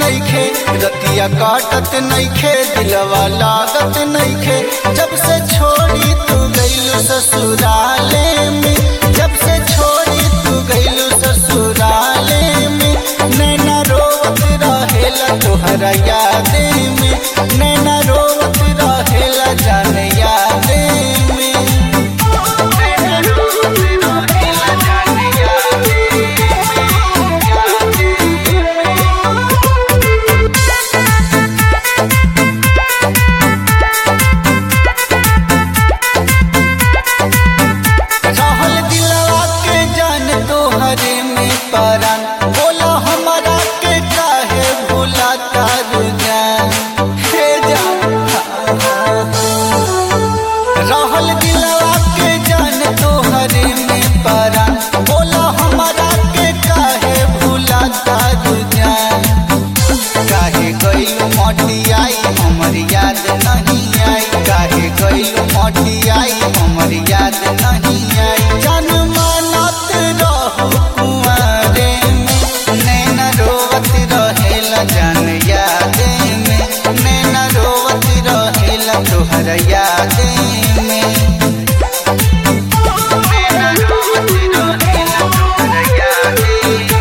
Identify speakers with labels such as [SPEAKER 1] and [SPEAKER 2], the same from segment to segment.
[SPEAKER 1] नइखे रतिया काटत नइखे दिलवा लागत नइखे जब से छोड़ी तू गइलू ससुराले में जब से छोड़ी तू गइलू ससुराले में नैना रोवत रहेला तोहरा यादे में नैना रोवत रहेला जान यादे में नैना रोवत रहेला जान यादे रहल दिलवा के जान तोहरे में परान बोला हमारा के काहे भूला तारू जान हे जान रहल दिलवा के जान तोहरे में परान बोला हमारा के काहे भूला तारू जान काहे गइल मोटी आई हमर याद नहीं आई काहे गइल मोटी आई हमर याद नहीं आई जान मानत रहू कुंवारे में नैना रोवत रहेला जान यादे में नैना रोवत रहेला तोहर यादे में नैना रोवत रहेला तोहर यादे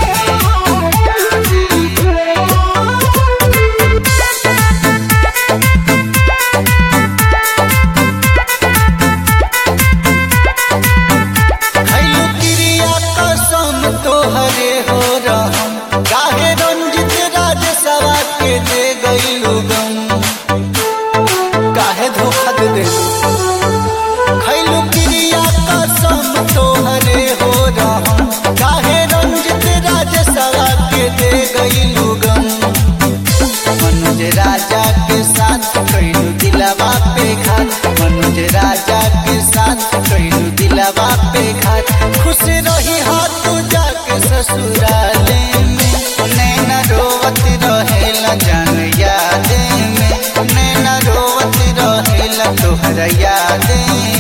[SPEAKER 1] खैलू क्रिया कसम तोहरे हो रहम काहे रंजित राज सवा के दे गईलू गम काहे धोखा दे दे खैलू क्रिया कसम तोहरे हो रहम काहे रंजित राज सवा के दे गईलू गम मनोज राजा के साथ कैलू दिलवा पे घात मनोज राजा के साथ कैलू दिलवा पे घात खुश रही हाथ तू जाके ससुराले में नैना रोवत रहेला जान यादे में नैना रोवत रहेला तोहरा यादे